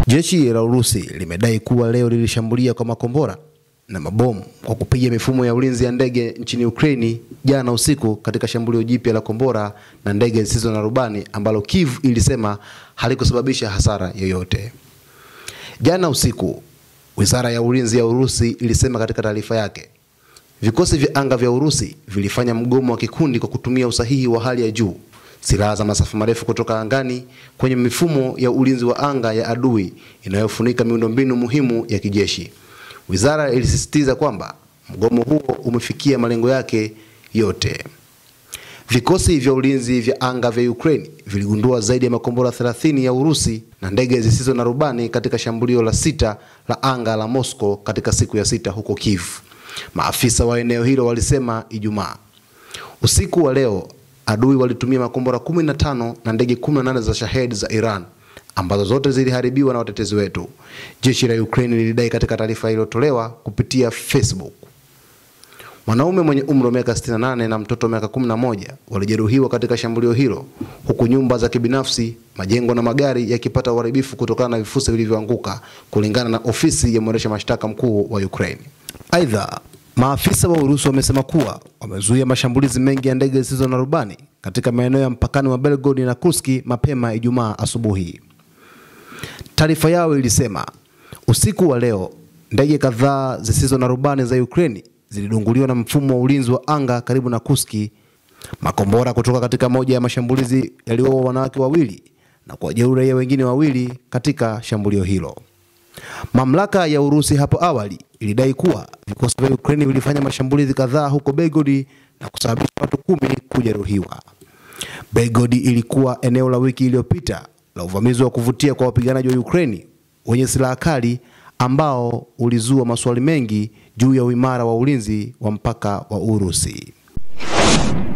Jeshi la Urusi limedai kuwa leo lilishambulia kwa makombora na mabomu kwa kupiga mifumo ya ulinzi ya ndege nchini Ukraini jana usiku katika shambulio jipya la kombora na ndege zisizo na rubani ambalo Kiev ilisema halikusababisha hasara yoyote. Jana usiku, Wizara ya Ulinzi ya Urusi ilisema katika taarifa yake, vikosi vya anga vya Urusi vilifanya mgomo wa kikundi kwa kutumia usahihi wa hali ya juu, silaha za masafa marefu kutoka angani kwenye mifumo ya ulinzi wa anga ya adui inayofunika miundombinu muhimu ya kijeshi. Wizara ilisisitiza kwamba mgomo huo umefikia malengo yake yote. Vikosi vya ulinzi vya anga vya Ukraine viligundua zaidi ya makombora 30 ya Urusi na ndege zisizo na rubani katika shambulio la sita la anga la Moscow katika siku ya sita huko Kiev. Maafisa wa eneo hilo walisema Ijumaa. Usiku wa leo adui walitumia makombora 15 na ndege 18 za Shahed za Iran ambazo zote ziliharibiwa na watetezi wetu, jeshi la Ukraine lilidai katika taarifa iliyotolewa kupitia Facebook. Mwanaume mwenye umri wa miaka 68 na mtoto wa miaka 11 walijeruhiwa katika shambulio hilo, huku nyumba za kibinafsi, majengo na magari yakipata uharibifu kutokana na vifusi vilivyoanguka, kulingana na ofisi ya mwendesha mashtaka mkuu wa Ukraine. Aidha, maafisa wa Urusi wamesema kuwa wamezuia mashambulizi mengi ya ndege zisizo na rubani katika maeneo ya mpakani wa Belgorod na Kursk mapema Ijumaa asubuhi. Taarifa yao ilisema usiku wa leo ndege kadhaa zisizo na rubani za Ukraine zilidunguliwa na mfumo wa ulinzi wa anga karibu na Kuski. Makombora kutoka katika moja ya mashambulizi yaliwaua wanawake wawili na kuwajeruhi raia wengine wawili katika shambulio hilo. Mamlaka ya Urusi hapo awali ilidai kuwa vikosi vya Ukraine vilifanya mashambulizi kadhaa huko Belgorod na kusababisha watu kumi kujeruhiwa. Belgorod ilikuwa eneo la wiki iliyopita la uvamizi wa kuvutia kwa wapiganaji wa Ukraine wenye silaha kali ambao ulizua maswali mengi juu ya uimara wa ulinzi wa mpaka wa Urusi.